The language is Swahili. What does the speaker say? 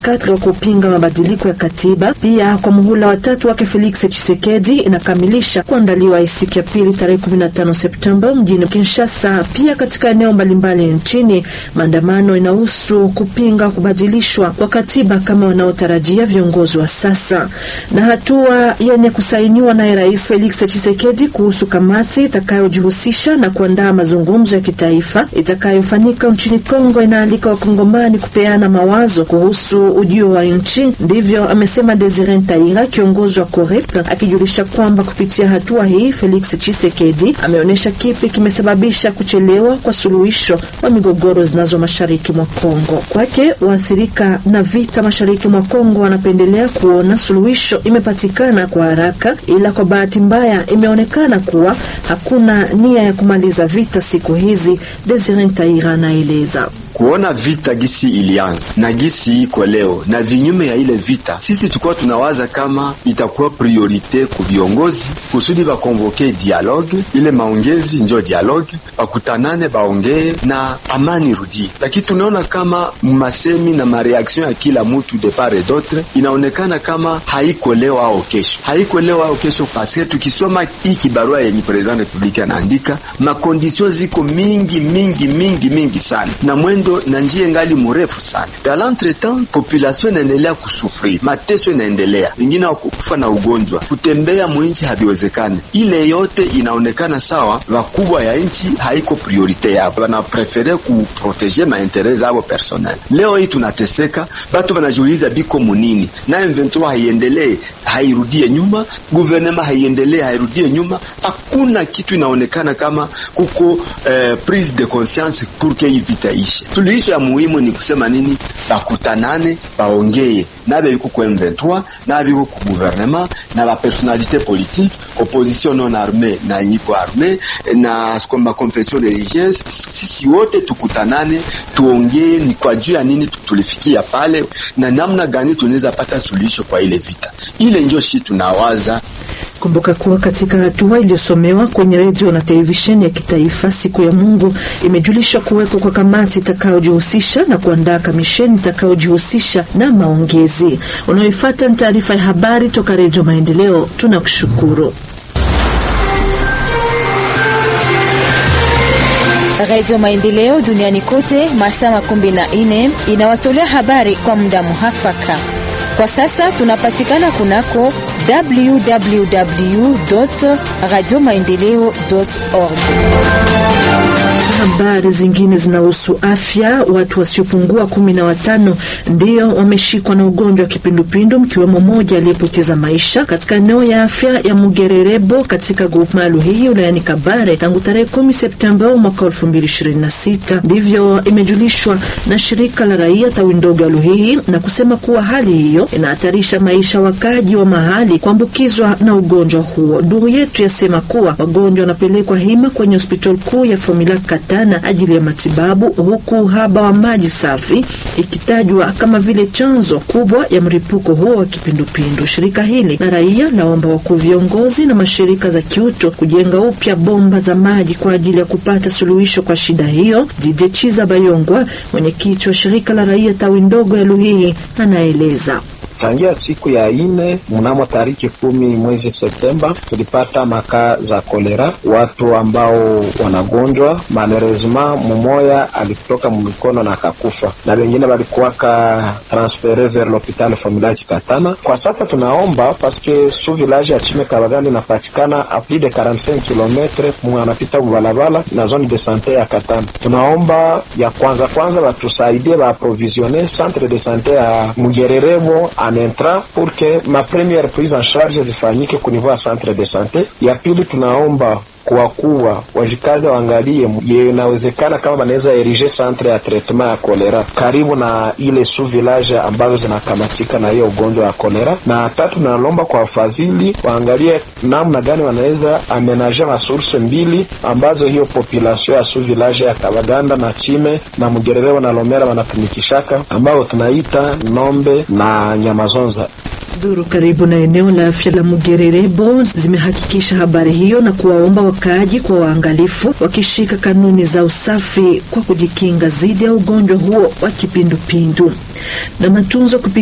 katika kupinga mabadiliko ya katiba. Pia kwa muhula watatu wake Felix Tshisekedi inakamilisha kuandaliwa siku ya pili tarehe 15 Septemba mjini Kinshasa. Pia katika eneo mbalimbali nchini maandamano inahusu kupinga kubadilishwa kwa katiba kama wanaotarajia viongozi wa sasa, na hatua yenye kusainiwa naye Rais Felix Tshisekedi kuhusu kamati itakayojihusisha na kuandaa mazungumzo ya kitaifa itakayofanyika nchini Kongo inaalika wakongomani kupeana mawazo kuhusu ujio wa nchi. Ndivyo amesema Desire Ntaira, kiongozi wa COREP, akijulisha kwamba kupitia hatua hii Felix Tshisekedi ameonyesha kipi kimesababisha kuchelewa kwa suluhisho wa migogoro zinazo mashariki mwa Kongo. Kwake waathirika na vita mashariki mwa Kongo wanapendelea kuona suluhisho imepatikana kwa haraka, ila kwa bahati mbaya imeonekana kuwa hakuna nia ya kumaliza vita siku hizi. Desire Ntaira anaeleza kuona vita gisi ilianza na gisi iko leo na vinyume ya ile vita, sisi tulikuwa tunawaza kama itakuwa priorite ku viongozi kusudi bakonvoke dialogue, ile maongezi njo dialogue, bakutanane baongee na amani rudie. Lakini tunaona kama masemi na mareaction ya kila mutu de part et d'autre inaonekana kama haiko leo au kesho, haiko leo au kesho, paske tukisoma hii kibarua yenye president republique anaandika, makondisyon ziko mingi mingi mingi mingi sana na mwendo na njia ngali mrefu sana. Dans l'entretemps population inaendelea kusufri, mateso inaendelea, wengine wakufa na ugonjwa, kutembea mwinchi haviwezekani. Ile yote inaonekana sawa, wakubwa ya nchi haiko priorite yao, wanaprefere kuproteje maintere zao personnel. Leo hii tunateseka, batu wanajiuliza biko munini na M23 haiendelee hairudie nyuma, guvernema haiendelee hairudie nyuma. Hakuna kitu inaonekana kama kuko eh, prise de conscience pour que hii vita ishe. Suluhisho ya muhimu ni kusema nini? Bakutanane, baongeye na biko ku M23 na biko ku gouvernement na ba personnalité politique opposition non armée na nyiko armée na ma confession religieuse. Sisi wote tukutanane, tuongee ni kwa juu ya nini tulifikia pale na namna gani tunaweza pata suluhisho kwa ile vita. Ile ndio shi tunawaza Kumbuka kuwa katika hatua iliyosomewa kwenye redio na televisheni ya kitaifa siku ya Mungu imejulishwa kuwekwa kwa kamati itakayojihusisha na kuandaa kamisheni itakayojihusisha na maongezi. Unaoifuata ni taarifa ya habari toka Redio Maendeleo. Tunakushukuru. Redio Maendeleo duniani kote masaa makumi na nne inawatolea habari kwa muda muhafaka. Kwa sasa tunapatikana kunako www radio maendeleo org. Habari zingine zinahusu afya. Watu wasiopungua kumi na watano ndio wameshikwa na ugonjwa wa kipindupindu, mkiwemo mmoja aliyepoteza maisha katika eneo ya afya ya Mugererebo katika grupma Luhihi wilayani Kabare tangu tarehe kumi Septemba mwaka elfu mbili ishirini na sita. Ndivyo imejulishwa na shirika la raia tawi ndogo ya Luhihi na kusema kuwa hali hiyo inahatarisha maisha wakaji wa mahali kuambukizwa na ugonjwa huo. Duru yetu yasema kuwa wagonjwa wanapelekwa hima kwenye hospitali kuu ya Famila Katana ajili ya matibabu, huku uhaba wa maji safi ikitajwa kama vile chanzo kubwa ya mlipuko huo wa kipindupindu. Shirika hili la raia laomba wakuu viongozi na mashirika za kiuto kujenga upya bomba za maji kwa ajili ya kupata suluhisho kwa shida hiyo. Dije Chiza Bayongwa, mwenyekiti wa shirika la raia tawi ndogo ya Luhihi, anaeleza. Tangia siku ya ine mnamo tariki kumi mwezi Septemba tulipata makaa za kolera, watu ambao wanagonjwa. Malheureusement mumoya alitoka mumikono na akakufa, na wengine walikuwaka transfere vers l'hopital Familage Katana. Kwa sasa tunaomba paske su village ya Chime Kabagani inapatikana a plus de 45 kilometre mwanapita mubalabala na zone de sante ya Katana. Tunaomba ya kwanza kwanza batusaidie baaprovisione centre de sante ya Mugererebo entra pour que ma première prise en charge zifanyike ku niveau ya centre de sante. Ya pili tunaomba kwa kuwa wajikazi waangalie inawezekana kama wanaweza erige centre ya treatment ya kolera karibu na ile su village ambazo zinakamatika na hiyo ugonjwa ya kolera. Na tatu, nalomba kwa wafadhili waangalie namna gani wanaweza amenaje masource mbili ambazo hiyo population ya su village ya Kabaganda na Chime na Mugerere na Lomera wanatumikishaka ambao tunaita Nombe na Nyamazonza. Duru karibu na eneo la afya la Mugererebo zimehakikisha habari hiyo na kuwaomba wakaaji kwa waangalifu, wakishika kanuni za usafi kwa kujikinga dhidi ya ugonjwa huo wa kipindupindu na matunzo